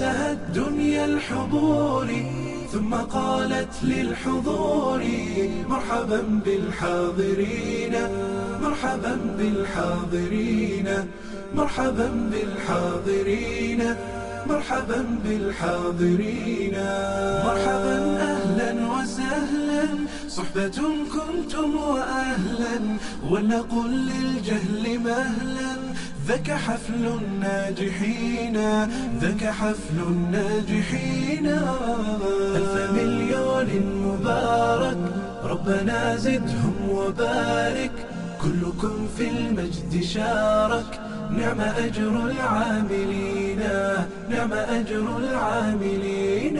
وزهت دنيا الحضور ثم قالت للحضور مرحبا بالحاضرين مرحبا بالحاضرين مرحبا بالحاضرين مرحبا بالحاضرين مرحبا أهلا وسهلا صحبة كنتم وأهلا ولنقل للجهل مهلا ذاك حفل الناجحين ذاك حفل الناجحين ألف مليون مبارك ربنا زدهم وبارك كلكم في المجد شارك نعم أجر العاملين نعم أجر العاملين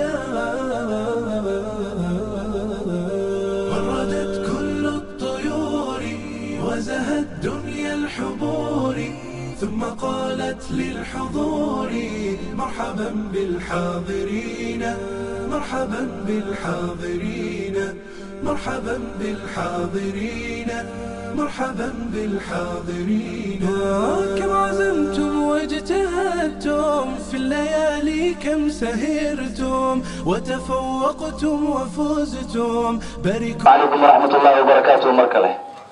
وردت كل الطيور وزهت دنيا الحضور ثم قالت للحضور مرحبا بالحاضرين مرحبا بالحاضرين مرحبا بالحاضرين مرحبا بالحاضرين كم عزمتم واجتهدتم في الليالي كم سهرتم وتفوقتم وفزتم باركوا calaykum waraxmat ullaahi wabarakaatuhu mar kale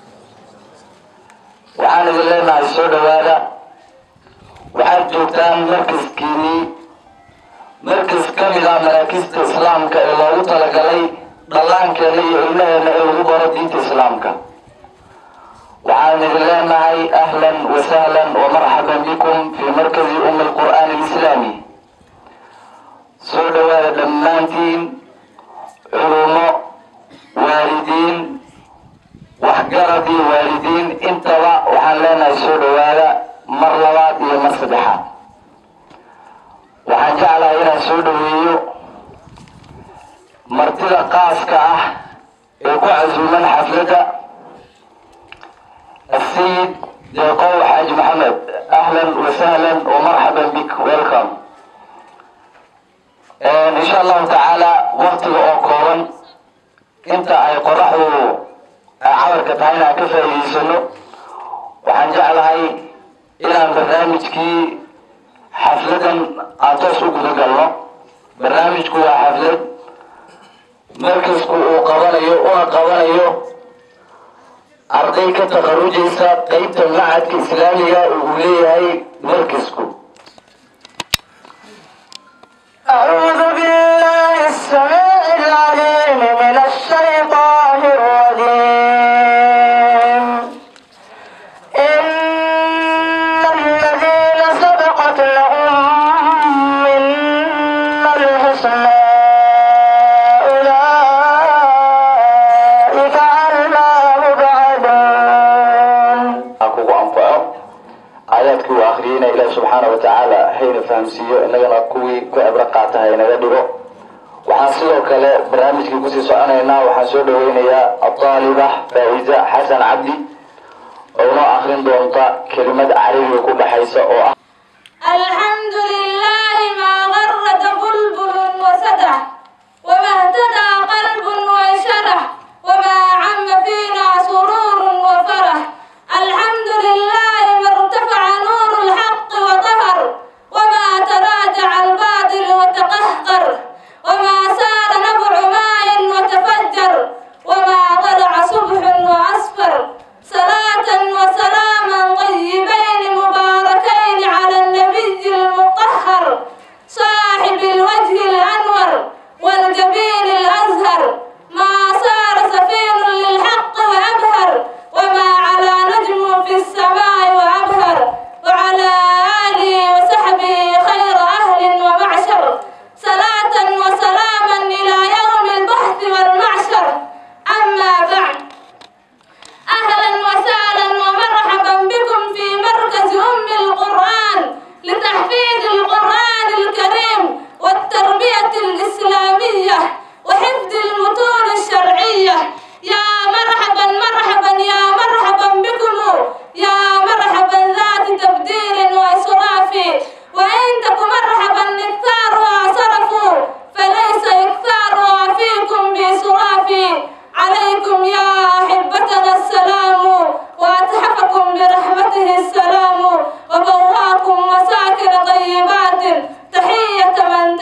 waxaan idin leenahay soo dhowaada waxaad joogtaan markaskiinii markas ka mid ah maraakista islaamka ee loogu talagalay dhallaankeena iyo ilmaheena ee lagu baro diinta islaamka waxaan idin leenahay ahlan wasahlan wamarxaban bikum fii markazi umi alqur'aani alislaami soo dhowaada dhammaantiin culumo waalidiin waxgarad iyo waalidiin intaba waxaan leenahay soo dhowaada mar labaad iyo mar saddexaad waxaan jeclahay inaan soo dhoweeyo martida qaaska ah ee ku casuuman xafladda السيد deeqow xaaji maxamed ahlan wasahlan wamarxaban bik welcome insha allahu tacaala waktiga oo kooban inta ay qoraxdu cawarka tahay inaan ka faa'iidaysano waxaan jeclahay inaan barnaamijkii xafladan aan toos u guda galno barnaamijku waa xaflad markasku uu qabanayo una qabanayo arday ka takharujaysa qeybta macadka islaamiga uu leeyahay markasku أعوذ بالله السميع العليم من الشيطان الرجيم إن الذين سبقت لهم منا الحسنى أولئك عنها مبعدون ha kugu anfaco aayaadkii uu akhriyeyna ilaahi subxaana wa tacaala hayna fahamsiiyo innagana kuwii ku cibro qaata haynaga dhigo waxaan sidoo kale barnaamijkii kusii soconaynaa waxaan soo dhaweynayaa adaaliba faa'iza xasan cabdi oo noo akrin doonta kelimad carabiga ku dhaxaysa oo ah الحمد لله ما غرد بلبل وسدح وما اهتدى قلب وانشرح وما عم فينا سرور وفرح الحمد لله ما ارتفع نور الحق وظهر وما تراجع الباطل وتقهقر وما سال نبع ماء وتفجر وما طلع صبح وأسفر صلاة وسلاما طيبين مباركين على النبي المطهر صاحب الوجه الأنور والجبين الأزهر ما صار سفين للحق وأبهر وما على نجم في السماء وأبهر وعلى آله وصحبه خير أهل ومعشر صلاة وسلاما إلى يوم البحث والمعشر أما بعد أهلا وسهلا ومرحبا بكم في مركز أم القرآن لتحفيظ القرآن الكريم والتربية الإسلامية وحفظ المتون الشرعية يا مرحبا مرحبا يا مرحبا بكم يا مرحبا ذات تبديل وإسراف وإن تك مرحبا إكثارها صرفوا فليس إكثارها فيكم بإسراف عليكم يا أحبتنا السلام وأتحفكم برحمته السلام وبواكم مساكن طيبات تحية من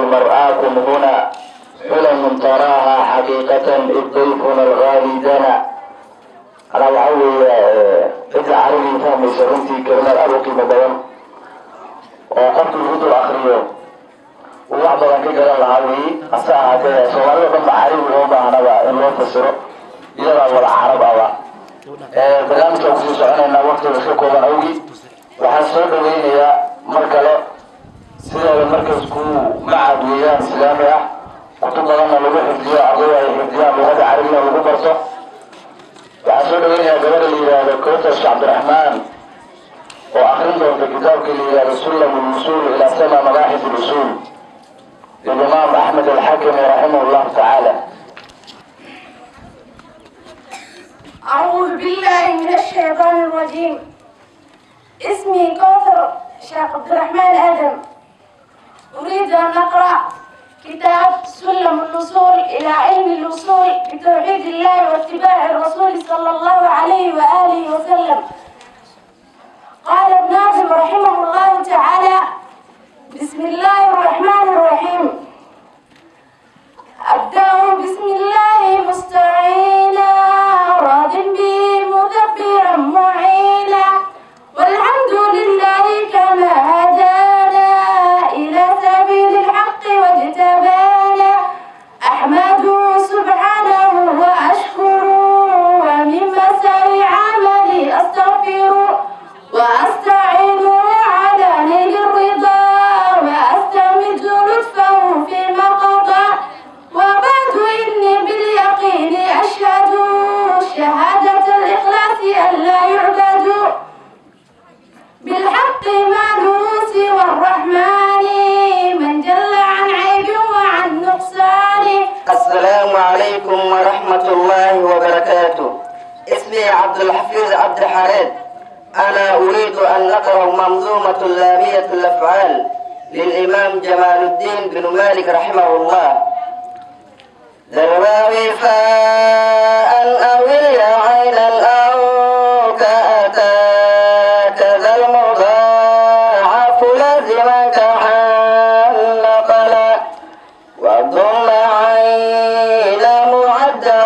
المرآة هنا حلم تراها حقيقة إذ ضيفنا الغالي دنا أنا وحوي إذا عربي فهمي سرنتي كلمة أبو قيمة بيان وقبت الهدو الأخرية وواحد بان كجرى العربي أساها كده سوالي بان عربي هو بانبا إن لو تسرو إذا ولا عرب أبا barnaamijka kusii soconaynaa waqtiga iska kooban awgi waxaan soo dhaweynayaa mar kale sideeda markasku macad weeyaan islaami ah kutub badanna lagu xifdiyo ardayda ay xifdiyaan luqada carabina lagu barto waxaan soo dhaweynayaa gabadha la yidhaahdo kowtash cabdiraxmaan oo akrin doonta kitaabka la yidhaahdo sullam lwusuul ilaa sama mabaaxis lusuul lilimaam axmed alxakimi raximah llahu tacaala أعوذ بالله من الشيطان الرجيم اسمي كوثر شيخ عبد الرحمن آدم أريد أن أقرأ كتاب سلم الوصول إلى علم الوصول بتوحيد الله واتباع الرسول صلى الله عليه وآله وسلم قال ابن ناظم رحمه الله تعالى بسم الله الرحمن الرحيم أبدأ بسم الله مستعينا راض به مدبرا معينا والحمد لله كما هدانا إلى سبيل الحق واجتبانا أحمده سبحانه وأشكره ومن مسار عملي أستغفر وأستعينه على نيل الرضا وأستمد لطفه فيما قضى وبعد إني باليقين أشهد شهادة الإخلاص أن لا يعبد بالحق ما له سوى الرحمن من جل عن عيب وعن نقصان السلام عليكم ورحمة الله وبركاته اسمي عبد الحفيظ عبد الحميد أنا أريد أن أقرأ منظومة لامية الأفعال للإمام جمال الدين بن مالك رحمه الله ذرواوي فاء أو اليا عينا أو كأتى كذا المضاعف لازما كحال نقلا وضم عين معده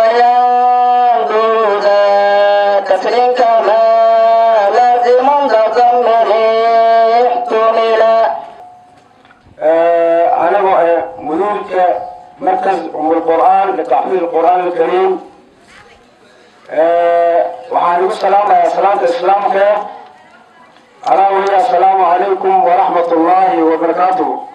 وينظر ذا كسر كما لازم ضم احتملا أنا مدير مركز أم القرآن لتحفيظ القرآن الكريم وحان السلام يا سلامة الإسلام خير أنا وهي السلام عليكم ورحمة الله وبركاته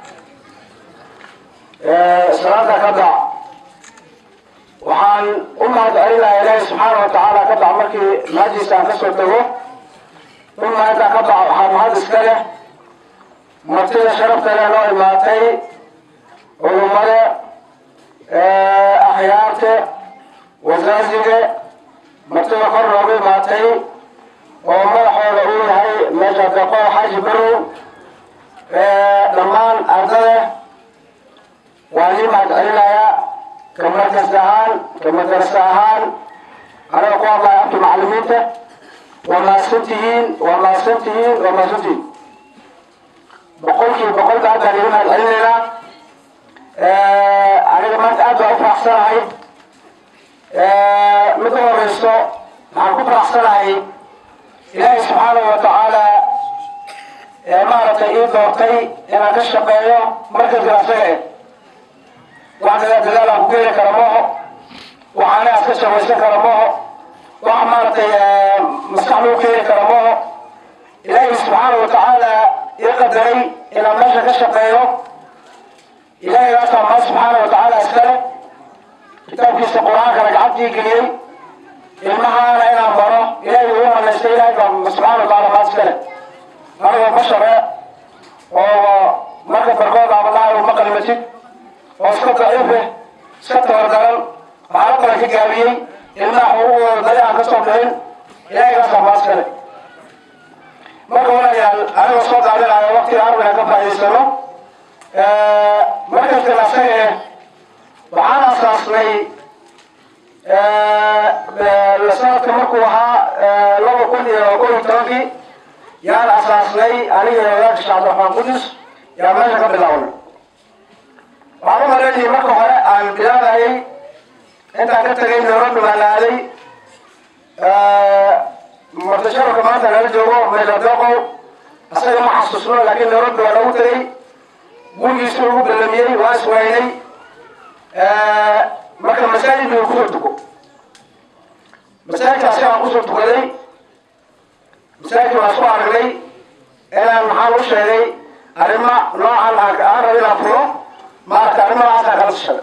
salaada ka dac waxaan u mahadcelinayaa ilaahi subxaana wa tacaala ka dac markii mahadiisa aan kasoo tago uma intaa ka dac waxaa mahad iska leh martida sharafta leh noo imaatay culummada akhyaarta wasaasiga martida kor noogu imaatay oo madaxooda uu yahay meesha daqo xaaji barow dhammaan ardada waan ii mahadcelinayaa ka markas ahaan ka madarasa ahaan anaga ku hadlaya abta macalimiinta waa mahadsan tihiin waa mahadsan tihiin waa mahadsan tihiin boqolkiiba boqolka haddaan iga mahadcelinaynaa aniga maanta aad baan u faraxsanahay mid u horeyso waxaan ku faraxsanahay ilaahay subxaanahu wa tacaala maaragtay ii doortay inaan ka shaqeeyo markaska asaga eh waxaan dadaal aan ku keeni kara mooho waxaana aad ka shaqaysan kara mooho waxa maaragtay maskax lagu keeni kara mooho ilaahay subxaanahu wa tacaala ii qadaray inaan meesha ka shaqeeyo ilaahay gaasaa maa subxaanahu wa tacaala iskale kitaabkiisa qur-aankana gacantii geliyey ilmahaana inaan baro ilaahay ugu manaystay ilaahay baa subxaana wa tacaala maa iskale anigoo bashare oo marka barkood aabalahay uma qalimatid oo iska daciife iska tabardaran waxaala badan ka gaabiyey ilmaha xuquuqdooda dali aan kasoo bixin ilaahay gaasaa maa iskale marka walaalayaal anigoo soo daadinayo waqtiga arbina ka faa'idaysano markaskan asaga eh waxaan asaasnay sanadka markuu ahaa laba kun iyo kow iyo tobankii yaan asaasnay aniga wadaadka sheekh cabdiraxmaan qudus yaan meesha ka bilaabnay waxaan u malaynayay marka hore aan bilaabahayay intaan ka tagay nairobi baan aaday martasharafka maanta nala joogo meeladoqow isaga ma xasuusno laakiin nairobi waa nagu tagay gurigiisu ugu ballamiyey waa iswaynay marka masaajid buu kusoo tuko masaajidka asigaan kusoo tukaday masaajidka waan isku aragnay inaan maxaan u sheegay arrimo noocan aan rabo inaan furo maaragta arrimadaasaan kala tashaday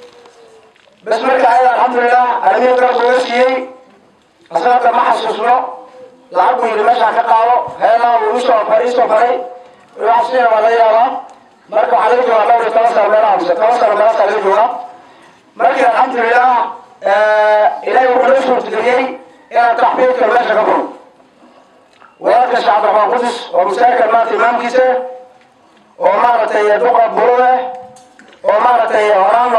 bas marka ayada alxamdulilah arrimihii garab uga siiyey asagata ma xasuusno lacag buu yidhi meeshaan ka qaado heelaa wuu isoo faray isoo faray wax siina waa laga yaabaa marka waxaa laga joogaa dhowr iyo toban sano meelaha mise toban sano meelaasaa laga joogaa markii alxamdulilah ilaahay wuxuu noo suurtageliyey inaan taxfiidka meesha ka furo walaalka sheekh cabdiraxmaan qudus oo masaajidkan maanta imaamkiisa oo maaragtay duqa burude oo maaragtay horaano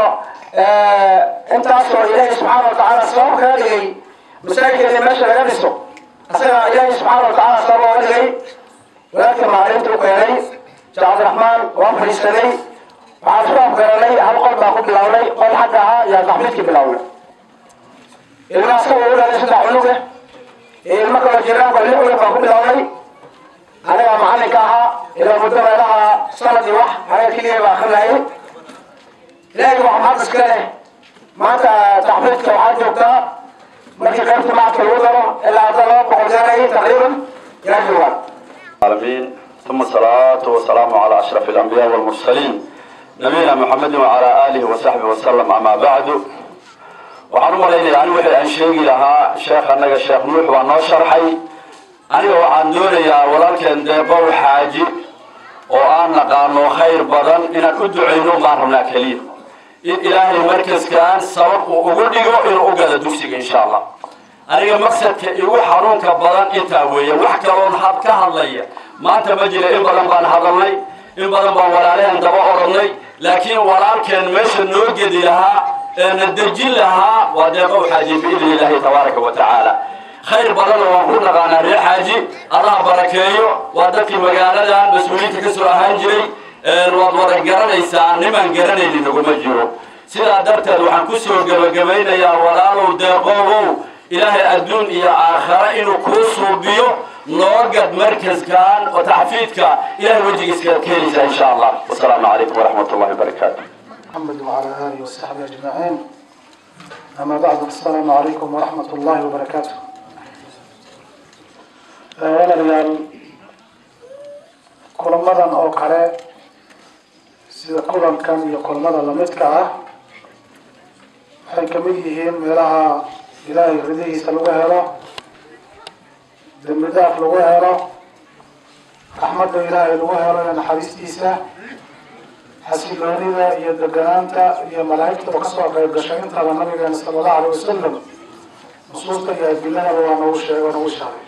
intaasoo ilaahay subxaana watacaala sabab kaga dhigay masaajidka in meesha laga dhiso asaga ilaahay subxaana watacaala sabab ooga dhigay walaalka maalinta u keenay sheekh cabdiraxmaan waan fadhiisanay waxaan isku afgaranay hal qol baan ku bilownay qol xagga ahaa yaa taxfiidka bilownay ilmaha asaga u dhalay saddex cunuga ilmo kaloo jiraanka lix cunug baan ku bilownay anigaa macalinka ahaa ilaa muddo meelaha sanad iyo wax aniga keliya baa akrinayay ilaahay wax maxad iska leh maanta taxfiidka waxaa joogtaa markii qaybta macadka lagu daro ilaa hadda laba boqol gaarayay taqriiban yaa joogaan العالمين ثم الصلاة والسلام على أشرف الأنبياء والمرسلين نبينا محمد وعلى آله وصحبه وسلم أما بعد waxaan u malaynaya ani wixii aan sheegi lahaa sheekh annaga sheekh nuux waa noo sharxay aniga waxaan doonayaa walaalkeen deebow xaaji oo aan naqaano khayr badan inaan u ducayno baan rabnaa keliya in ilaahay markaskaan sabab uu ugu dhigo inuu u galo dugsiga insha allah aniga maqsadka igu xanuunka badan intaa weeye wax kaloon had ka hadlaya maanta ma jira in badan baan hadalnay in badan baan walaalehen daba oranay laakiin walaalkeen meesha noo gedi lahaa ee na dejin lahaa waa deeqow xaaji biidni illaahi tabaaraka wa tacaala khayr badanna waan ku naqaanaa reer xaaji allah barakeeyo waa dadkii magaaladan mas-uuliyiinta ka soo ahaan jiray waad wada garanaysaa nimaan garanaynin naguma jiro sidaa darteed waxaan ku soo gebagabaynayaa walaalow deeqoobow ilaahay adduun iyo aakhare inuu kuu suubiyo noogad markaskan oo taxfiidka ilahay wejigiiska ka helaysaa insha allah wasalaamu calaykum waraxmat ullahi wabarakaatu محمد وعلى آله وصحبه أجمعين أما بعد السلام عليكم ورحمة الله وبركاته ولا ريال kulamadan oo kale sida kulankan iyo kulamada lamidka ah waxay kamid yihiin meelaha ilaahay ridihiisa lagu helo dembi daaf lagu helo raxmadda ilaahay lagu helo iyo naxariistiisa xasiloonida iyo deganaanta iyo malaa'igtaba kasoo qayb gashay intaba nabigeena sala allahu alay wasalam nusuusta iyo adiladaba waa nagu sheeg oo nagu sheegay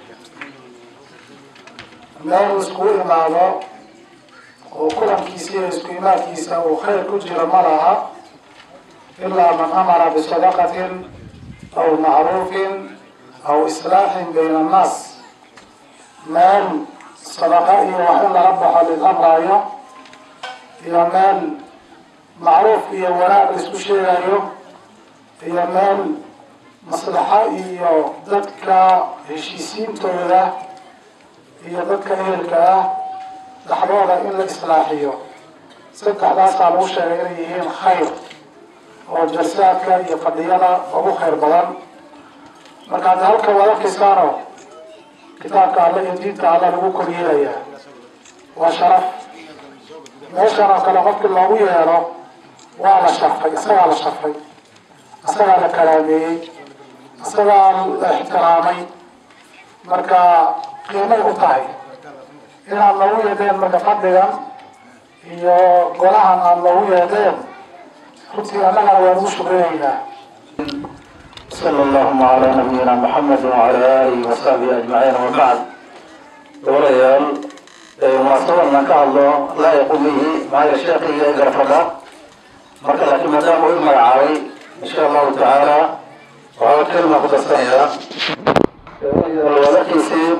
meel iskugu imaado oo kulankiisa iyo isku imaadkiisa uu khayr ku jiro ma laha ilaa man amara bisadaqatin aw macruufin aw islaaxin bayna annaas meel sadaqa iyo wax in laga baxo lid amraayo iyo meel macruuf iyo wanaag laisku sheegayo iyo meel maslaxo iyo dadka heshiisiintooda iyo dadka ehelka ah dhaxdooda in la islaaxiyo saddexdaasaa lagu sheegay inay yihiin khayr oo jalsaadka iyo fadhiyada ugu khayr badan marka hadda halka waad arkaysaano kitaabka alle iyo diinta alle lagu koryeelayaa waa sharaf meeshan oo kale qofkii loogu yeelo waa la sharfay isagaa la sharfay isagaa la kalaameeyey isagaa la ixtiraamay marka qiimay u tahay inaad noogu yeedeen marka fadhigan iyo golahan aad noogu yeedeen runtii annagana waan ugu shukriyaynaa صلى اللهم على نبينا محمد وعلى آله وصحبه أجمعين وبعد وريال munaasabadan ka hadlo laa yaqum bihi maayo sheekhiga ee garfadha marka laakiin maadaama uu magacaabay insha allahu tacaala waxaa kelma ku darsanaya walakiisii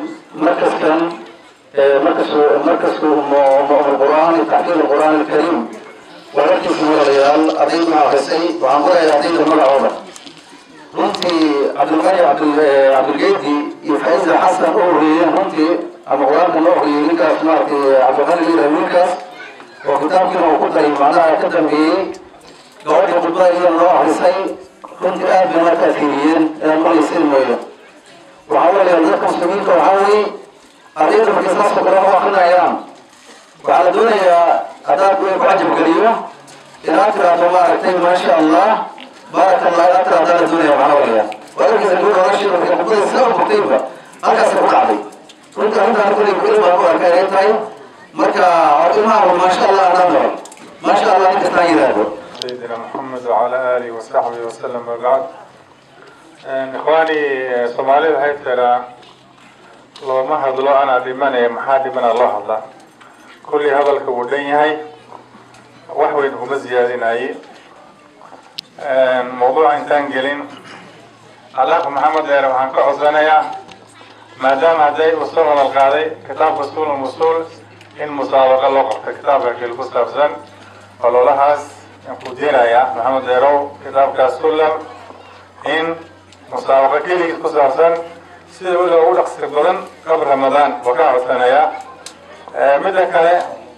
markaskan markas markasku qur'aan taxfiid qur'aan alkarim wararkiisa walaalayaal ardayda ma akrisay waxaan qorayaa ardayda magacooda runtii cabdilqani cabdilgeedi iyo faisal xasan u horeeyeen runtii ama qur-aanka noo horeeyey ninkaas maaragtay cabdilqani liiraa wiilkaas oo kitaabkiina uu ku daray macnaha ka dambeeyey gabadhii khudbada iyada noo akrisay runtii aad bay markaa fiiriyeen inaan maqlaysin mooyo waxaa walaalayaal dadka muslimiinta waxaa weeye ardayda markay saasoo kale u akrinayaan waxaa la doonayaa haddaad ku cajab geliyo inaad tiraahdo maaragtay maasha allah baaraka allah inaad tiraahdaa la doonaya maxaa walayaa walaalkiisa gabadha walaashii markay khudbada sida u bogtayba halkaas ku dhacday runta arrintaan kulli kulli baan ku arkay inay tahay marka ilmaha maasha allah anaa maro maasha allah inkastaan yidhaahdo سيدنا محمد وعلى آله وصحبه وسلم وبعد إخواني صومالي waxay tiraa looma hadlo anaa dhimanaya maxaa dhimana loo hadlaa kulli hadalka wuu dhan yahay wax weyn kuma siyaadinaye mawduuca intaan gelin alaaq maxamed dheere waxaan ka codsanayaa maadaama hadday usul hadal qaaday kitaabka usul musul in musaabaqa loo qabto kitaabka kale ku saabsan ololahaas ku deenaya maxamed dheerow kitaabkaas sulam in musaabaqa keligiis ku saabsan sida weliba ugu dhaqsi badan qabl ramadaan waa ka codsanayaa midda kale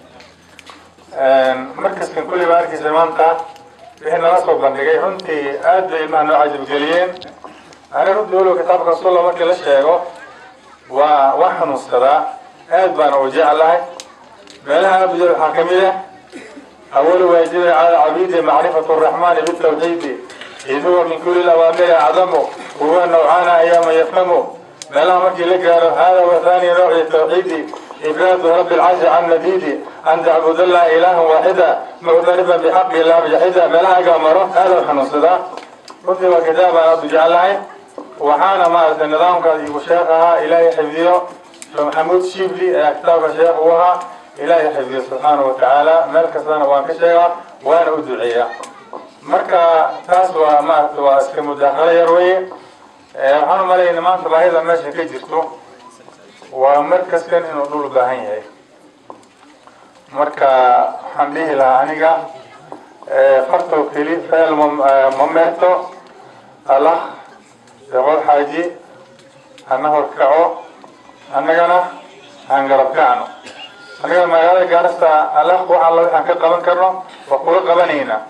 markaskan kulliba arkiisa maanta wixii nala soo bandhigay runtii aad bay ilmaha noo cajabgeliyeen ani runtii weliba kitaabka sulam markii la sheego waa waa xanuunsadaa aad baana u jeclahay meelaha abuja waxaa kamid ah أول واجب على عبيد معرفة الرحمن بالتوحيد إذ هو من كل الأوامر أعظم هو نوعان أيام يفهم ما لا مكي لك هذا وثاني نوع التوحيد إفراد رب العرش عن نديد أن تعبد الله إله واحدا معترفا بحق الله بجحدا ما لا أمره هذا الخنص ده كتب كتابا أبو جعلها وحانا ما النظام قد يشيخها إلهي حفظه فمحمود شيبلي كتاب الشيخ وها ilaahay xifdiyo subxaana wa tacaala meel kastana waan ka sheegaa waana u duceeyaa marka taas waa maarata waa iska mudaakalo yar weye waxaan umalayna maanta baahida meesha ka jirto waa markaskan inuu dhul baahan yahay marka waxaan dhihi lahaa aniga fartow keli feel mamerto allah deqol xaaji hana horkaco annagana aan garab kacno aniga magaalada gaarista allah wax alla waxaan ka qaban karno waa kula qabanaynaa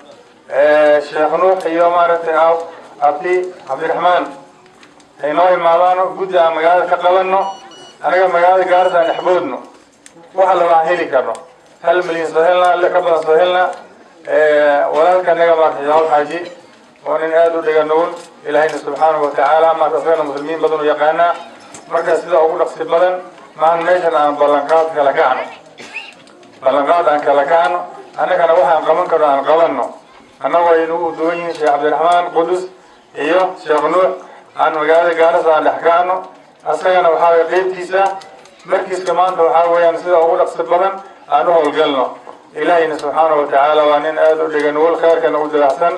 sheekh nuux iyo maaragtay aw abdi cabdiraxmaan ay noo imaadaano guddi aan magaalada ka qabano aniga magaalada gaarista aan dhexboodno wax alla waan heli karno hal milyan soo helnaa ile ka badan soo helnaa walaalka anaga maaragtay yaal xaaji oo nin aada u dhiga nugul ilaahayna subxaanahu watacaala maarta asagana muslimiin badan u yaqaanaa marka sida ugu dhaqsi badan maan meeshan aan ballanqaad kala kacno ballanqaad aan kala kacno annagana waxaan qaban karno aan qabanno annagoo aynu duwan yihiin sheekh cabdiraxmaan qudus iyo sheekh nuux aan magaalada gaarasa aan dhex kacno asagana waxaa way qeybtiisa markiiska maanta waxaa weeyaan sida ugu dhaqsi badan aan u howlgalno ilaahayna subxaana wa tacaala waa nin aada u dhiga nugul khayrkana u dilaacsan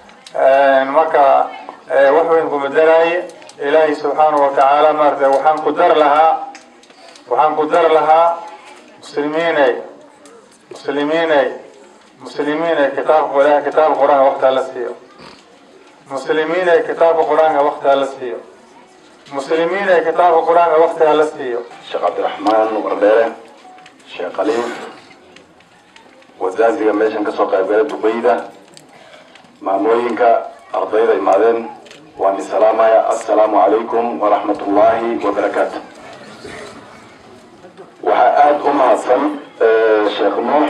marka wax weyn kuma daraaye ilaahay subxaana wa tacaala maarata waxaan ku dar lahaa waxaan ku dar lahaa muslimiinay muslimiinay muslimiinay kitaabka ilaahay kitaabka qur-aanka waqtaa la siiyo muslimiinay kitaabka qur-aanka waqtaa la siiyo muslimiinay kitaabka qur-aanka waqtaa la siiyo sheekh cabdiraxmaan wardheere sheekh khaliif wasaaziga meeshan kasoo qaybgala dubayda maamooyinka ardayda imaadeen waan isalaamaya assalaamu calaykum waraxmat ullaahi wabarakaatu waxaa aada u mahadsan sheekh nuux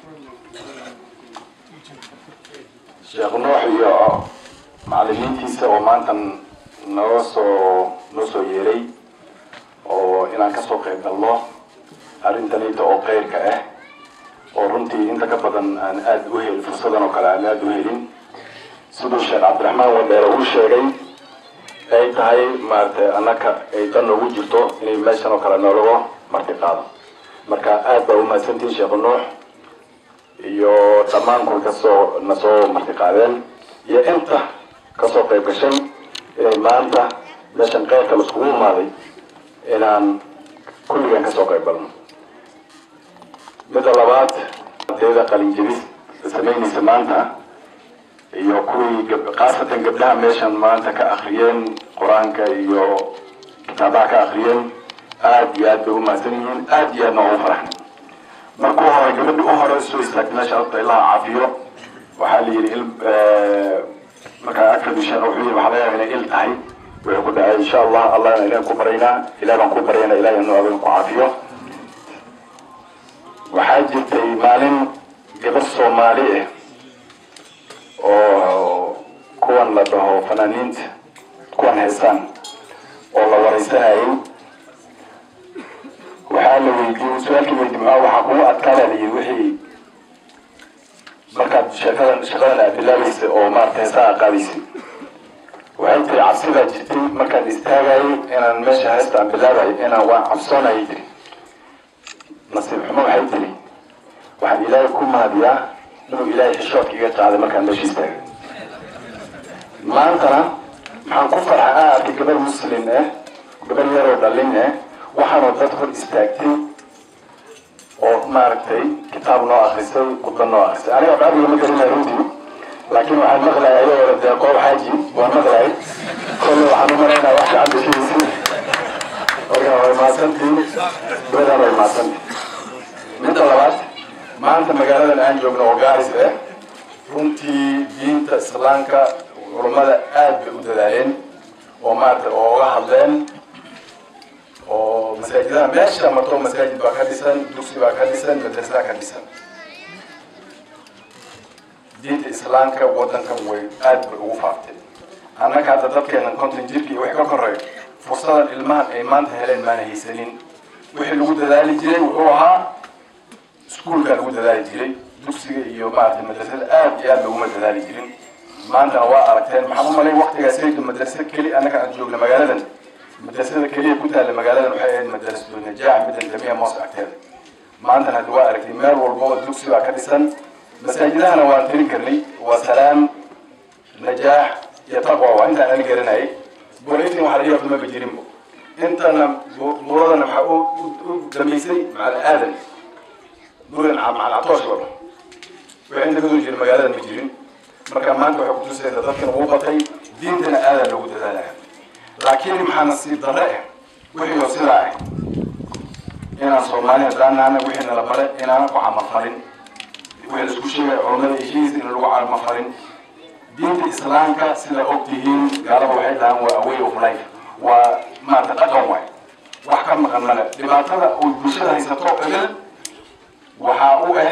sheekh nuux iyo macalimiintiisa oo maanta noo soo noo soo yeeray oo inaan kasoo qayb galno arrintanita oo keyrka ah oo runtii inta ka badan aan aada u helin fursadan oo kale aan aada u helin siduu sheekh cabdiraxmaan wadheere uu sheegay ay tahay maaragtay annaka ay dan noogu jirto inay meeshan oo kale noolago marti qaado marka aad baa umahadsantihin sheekh nuux iyo dhammaan kuwa kasoo nasoo marti qaadeen iyo inta kasoo qayb gashay inay maanta meeshan keyrka laiskugu imaaday inaan kulligan kasoo qayb galno midda labaad ardayda qalinjebis samaynaysa maanta iyo kuwii gab- khaasatan gabdhaha meeshan maanta ka akriyeen qur-aanka iyo kitaabaha ka akriyeen aad iyo aad bay u mahadsan yihiin aad iyo aadna ugu faraxnay markuu hore gabadhi u hore soo istaagtay meesha horta ilaha caafiyo waxaa la yidhi il markaa agka dishaan wuxuu yidhi waxaa laga yaaba inay il tahay wuxuu ku dhacay insha allah allahna ilahan ku baraynaa ilaah baan ku baryaynaa ilaah inu adin ku caafiyo waxaa jirtay maalin gabar soomaali ah oo kuwan la dhaho fanaaniinta kuwan heesaan oo la wareysanayay waxaa la weydiiyey su-aalkii weydiiyey maxaa waxaa kugu adkaada la yidhi wixii markaad sheekadan shaqadan aad bilaabaysa oo maarata heesaa aad qaadaysay waxay tiri cabsi baa jirtay markaan istaagayay inaan meesha heesta aan bilaabayo inaan waan cabsoonayay tiri nasiib xumo waxay tiri waxaan ilaahay ku mahadiyaa inuu ilaahay xishoodka iga qaaday markaan meesha istaagay maantana maxaan ku farxa aan arkay gabar muslim ah gabar yaroo dhalin ah waxaanoo dad hor istaagtay oo maaragtay kitaab noo akrisay khudba noo akrisay aniga bacdiga ma garanayo runtii laakiin waxaan maqlayay ayagoo dee qoob xaaji waan maqlayay kolle waxaan u malaynaa wax gacan bashadiisi marka way mahadsantiin gabadhaan way mahadsantiin midda labaad maanta magaaladan aan joogno oo gaaris ah runtii diinta islaamka culummada aad bay u dadaaleen oo maaragtay oo uga hadleen oo masaajidaha meesha marto masaajid baa ka dhisan dugsi baa ka dhisan madrasa ka dhisan diinta islaamka wadankan way aad bay ugu faaftay annaga hadda dadkeenan konton jirka iyo wix ka koreeyo fursadan ilmahan ay maanta heleen maana haysanin wixii lagu dadaali jiray wuxuu ahaa iskuulkaa lagu dadaali jiray dugsiga iyo maaragtay madrasada aad iyo aad laguma dadaali jirin maantana waa aragteen maxaan u malay waktigaas saydu madrasa keli annaga aan joogna magaaladan madrasada keliya ku taalla magaaladan waxay ahayd madrasatu najaax middan jamiica moos agteeda maantana hadda waa aragtay meel walba oo dugsi baa ka dhisan masaajidahana waan tirin karnay waa salaam najaax iyo taqwa waa intaan ani garanayay boolitin waxaa laga yaabta maba jirinbo intana buuradana waxaa u u damaysay macal aadan buuran macal catoosh wada wixii inta kasoo jira magaaladan ma jirin marka maanta waxay kutusaysaa dadkan uu batay diintana aadan loogu dadaalaya laakiin maxaa nasiib darre ah wixii oo sidaa ah inaan soomaali haddaan nahana wixii nala bare inaanan ku camalfalin wixii la isku sheegaya culummada heshiis in lagu camalfalin diinta islaamka sida og tihiin gaalada waxay dhahaan waa away of life waa maarata dhaqan waay wax ka maqan male dhibaatada uu bulshada haysato ebel waxaa u ah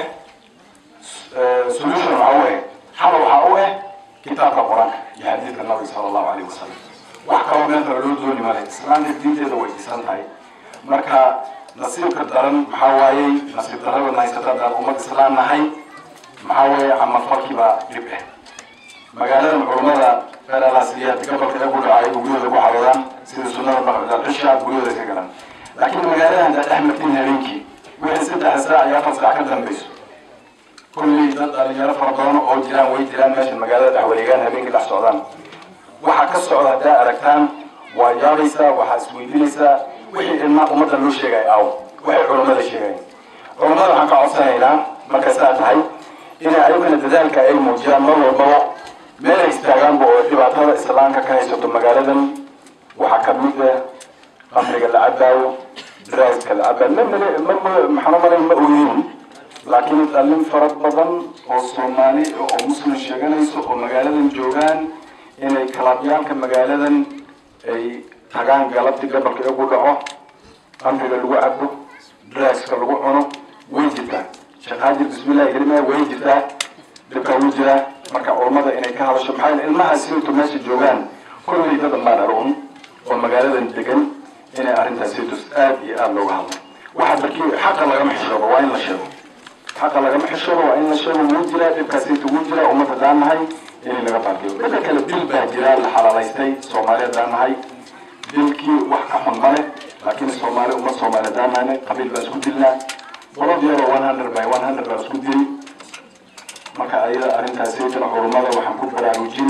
solution waxaa u ah xal waxaa u ah kitaabka qur-aanka iyo xadiidka nabiga sala allahu alayhi wasalam wax kaloo meel kale loo dooni male islaamka diinteeda way dhisan tahay marka nasiibka daran maxaa waayey nasiib darrada haysata haddaan ummad islaam nahay maxaa weeye camalfalkii baa dhib ah magaaladan culummada feeralaasiyad gobolka ee ku dhacay guryahooda ku xaroodaan sida sunnada baqdalcisha guryahooda iska galaan laakiin magaaladan haddaad dhex martiin habeenkii wixii saddex saac iyo afar saac ka dambayso kullii dad dhalinyaro fara badan oo jiraan way jiraan meeshan magaalada dhex wareegaan habeenkii dhex socdaan waxa ka socda haddaa aragtaan waa yaabaysaa waxaa isweydiinaysaa wixii ilmaa ummadda loo sheegay aw waxay culummada sheegayn culummada waxaan ka codsanaynaa markay saa tahay inay ayagana dadaalka ay muujiyaan mar walbaba meel ay istaagaanba oo dhibaatada islaamka ka haysato magaaladan waxaa ka mid ah qamriga la cabaayo draaska la cabaayo ma male ma maxaa malay ma ogeyn laakiin dhallin fara badan oo soomaali oo muslim sheeganayso oo magaaladan joogaan inay kalabyaalka magaaladan ay tagaan galabtii gabalka igu dhaco qamriga lagu cabo draaska lagu cuno way jirtaa shaqaajir bismillahi kelimaya way jirtaa dhibka wuu jiraa marka culummada inay ka hadasho maxaa yeele ilmaha siintu meesha joogaan kullay dad baan aruun oo magaaladan degan inay arrintaas siintus aad iyo aad looga hadlo waxaa barkii xaqa lagama xishoobo waa in la sheego xaqa lagama xishoobo waa in la sheego wuu jiraa dhibkaas siintu wuu jiraa ummadda daan nahay in laga baabiyo midda kale dil baa jira la xalaalaystay soomaaliya daan nahay dilkii wax ka xun male laakiin soomaali ummad soomaaliya daan nahayna qabiil baa isku dilnaa bolod yaroo one hundred by one hundred baa isku dili marka ayada arrintaas saytana culummada waxaan ku baraarujin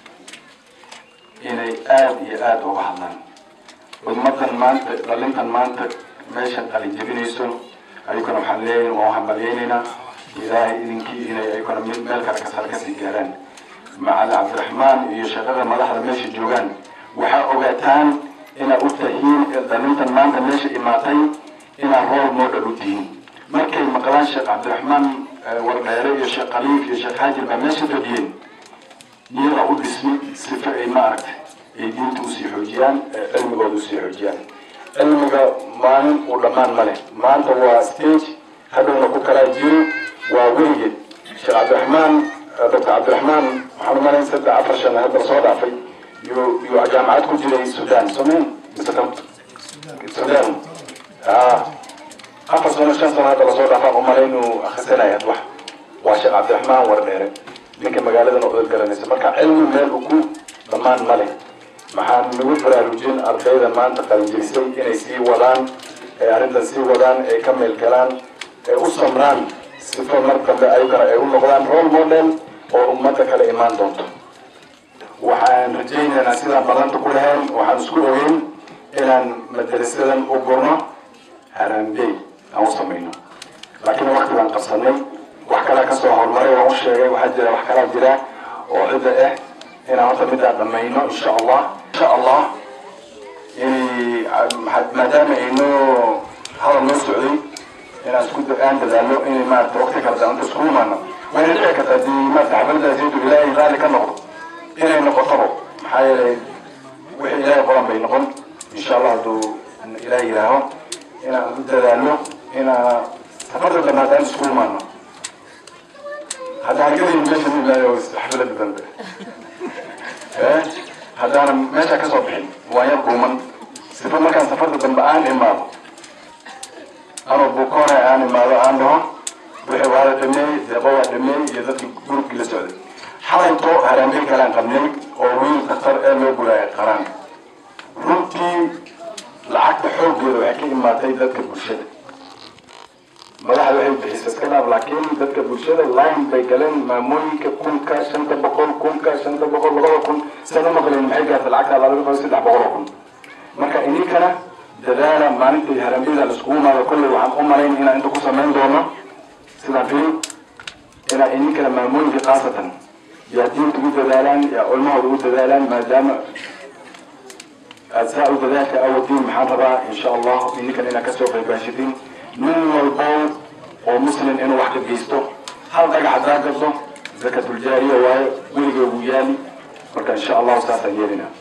inay aad iyo aad uga hadlaan ummadan maanta dhalintan maanta meeshan qalin jebinayso ayagana waxaan leeyahay waan hambalyaynaynaa ilaahay idinkii inay ayaguna mid meel kale kasar kasii gaaraan macalin cabdiraxmaan iyo shaqada madaxda meesha joogaan waxaa ogaataan inaad u tahiin dhalintan maanta meesha imaatay inaad role model u tihiin markay maqlaan sheekh cabdiraxmaan wardheere iyo sheekh khaliif iyo sheekh xaajir baa meesha fadhiyeen niyada u dhismi sifa ay maaragtay ay diinta usii xoojiyaan cilmigooda usii xoojiyaan cilmiga maalin uu dhammaan ma leh maanta waa stage hadhowna ku kalaa jiro waa weligeed sheekh cabdiraxmaan doctor cabdiraxmaan waxaan u malayn saddex afar shan hadda soo dhaafay yuu yuu jaamacad ku jiray sudan somayn mise kam sudan afar sano shan sano hadda lasoo dhaafaan u malay inuu akhrisanaya wax waa sheekh cabdiraxmaan wardheere ninka magaaladan odad garanaysa marka cilmi meel uku dhammaan ma leh maxaan nagu baraarujin ardayda maanta qalinjirisay inay sii wadaan ay arrintan sii wadaan ay ka meel galaan ay u samraan sifo mar dambe ayagana ay u noqdaan role model oo ummadda kale imaan doonto waxaan rajaynaynaa sidaan badanta ku lahayn waxaan isku ogeyn inaan madarasadan u gurno haraambey aan u samayno laakiin waqti baan qabsanay wax kalaa kasoo horumaray waan u sheegay waxaa jira wax kalaa jira oo cidda ah inaan horta midaan dhamayno insha allah insha allah inay maadaama aynoo hadal noo socday inaan isku aan dadaalo inay maarata waqti kala daanta isku imaano wayna dhici kartaa dii maarata xafladdaas intuu ilaahay raalli ka noqdo inay noqotaba maxaa yeelay wixii ilaahay qoran bay noqon insha allah hadduu ilaahay yidhaaho inaan u dadaalo inaa safarda dambe haddaan isku imaano haddaan gadayn meesha ilaahay xafladda dambe haddaanan meesha ka soo bixin waan yar dhuuman sifa markaan safarda dambe aan imaado anoo bukoona aan imaado aan dhaho wixii waa la dhameeyey deeqo waa dhameeyey iyo dadkii gurubkii la socday xalayto haraambey kalaan qabnay oo wiil daktar ee loo gulaayay qaraan runtii lacagta xooggeeda waxay ka imaatay dadka bulshada madaxda waxay bixisay iska dhaaf laakiin dadka bulshada line bay galeen maamooyinka kunka shanta boqol kunka shanta boqol labada kun sana maqleen maxay gaartay lacagta laba boqol saddex boqol oo kun marka idinkana dadaala maalintii harambeyda la iskugu imaado kolley waxaan u malayn inaan inta ku samayn doono sidaan fili inaa idinkana maamooyinka khaasatan yaa diinta ugu dadaalaan yaa culmahooda ugu dadaalaan maadaama aad saa u dadaalka awadiin maxaan rabaa insha allah idinkana inaad kasoo qaybaashatiin nin walbo oo muslim inuu wax ka geysto hal dhagax hadaa gado zakatuljaariya waaye weliga ugu yaali marka insha allahu saasaan yeelina